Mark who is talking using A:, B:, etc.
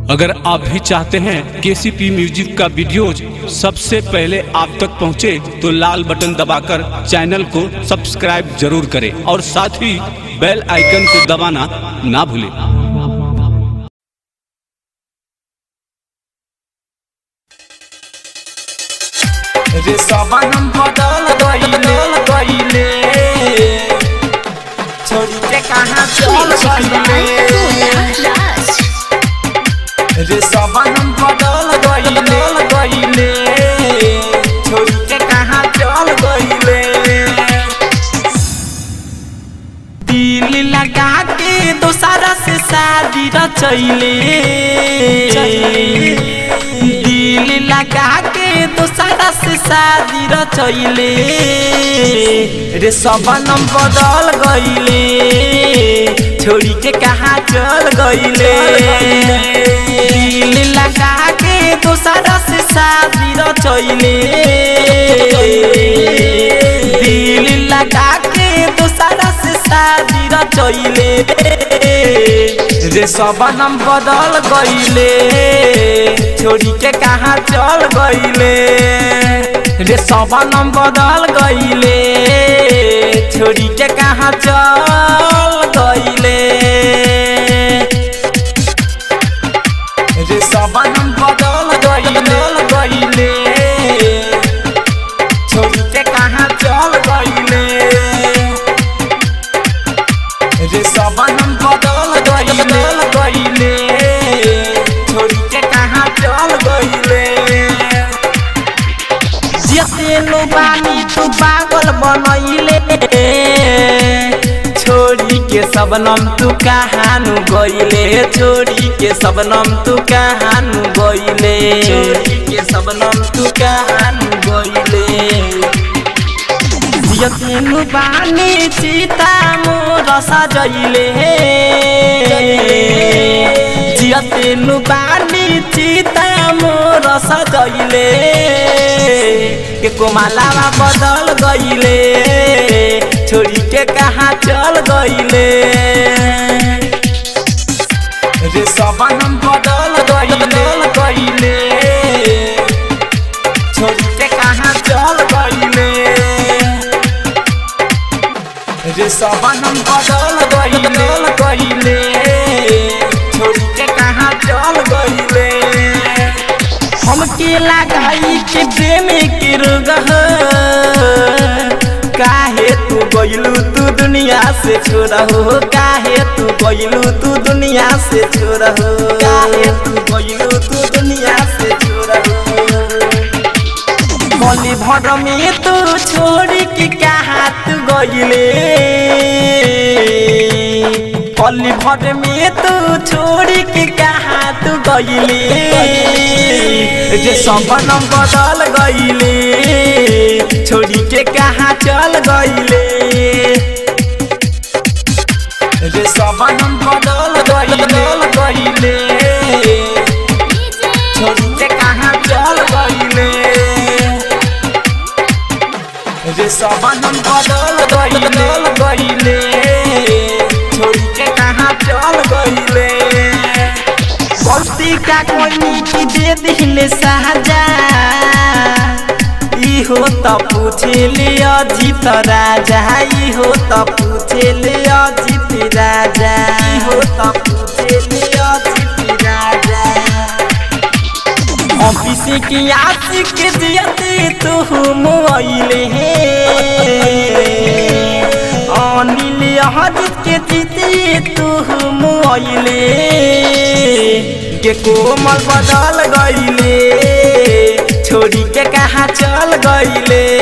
A: अगर आप भी चाहते हैं केसीपी म्यूजिक का वीडियोज सबसे पहले आप तक पहुंचे तो लाल बटन दबाकर चैनल को सब्सक्राइब जरूर करें और साथ ही बेल आइकन को दबाना ना भूलें
B: रे सबानम बदल गईले गईले छोड़ी के कहाँ चल गईले रे सबानम बदल गईले गईले छोड़ी के कहाँ चल गईले दिल लगा के दोसारा से शादी रचैले दिल लगा के दोसारा से शादी रचैले रे सबनम बदल गईले छोड़ी के कहाँ चल गईले दिल लगा के दोसारा से शादी रचैले दिल लगा के दोसारा से शादी रचैले रे सबनम बदल गईले छोड़ी के कहाँ चल गईले रे सबनम बदल गईले छोड़ी के कहाँ चल गईले रे सबनम बदल गईले गईले छोड़ी के कहाँ चल गईले रे सबनम बदल गईले गईले छोड़ी के कहाँ चल गईले जते लो बानी तू पागल बनैले छोड़ी के सबनम तू कहानु गईले छोड़ी के सबनम तू कहानु गईले छोड़ी के सबनम तू कहानु गईले यतिनु बानी चिता मोर सजैले जियतिनु बानी चिता मोर सजैले के कोमालावा बदल गईले छोड़ी के कहाँ चल गईले रे सबनम बदल गईले गईले छोड़ी के कहाँ चल गईले रे सबनम बदल गईले गईले छोड़ी के कहाँ चल गईले हमके लगाई के प्रेम के रोग काहे तू गईलू तू दुनिया से छोड़ा हो काहे तू गईलू तू दुनिया से छोड़ा हो काहे तू गईलू तू दुनिया से छोड़ा हो गली भर में तू छोड़ के कहाँ तू गईले गली भर में तू छोड़ के कहाँ तू गईले जे सबनम बदल गईले छोड़ी के कहाँ चल गईले जे सबनम बदल गईले गईले छोड़ी के कहाँ चल गईले रे सबनम बदल गईले गईले छोड़ी के कहाँ चल गईले गलती का कोई की दे दिले साजा ई हो त पूछे ले अजीत राजा ई हो त पूछे ले अजीत राजा ई हो त पूछे ले अजीत राजा ऑफिस की आशिक जियते तू मोइले हे अनिल हजित के जीते तू मोइले के कोमल बदल गईले छोड़ी के कहाँ चल गईले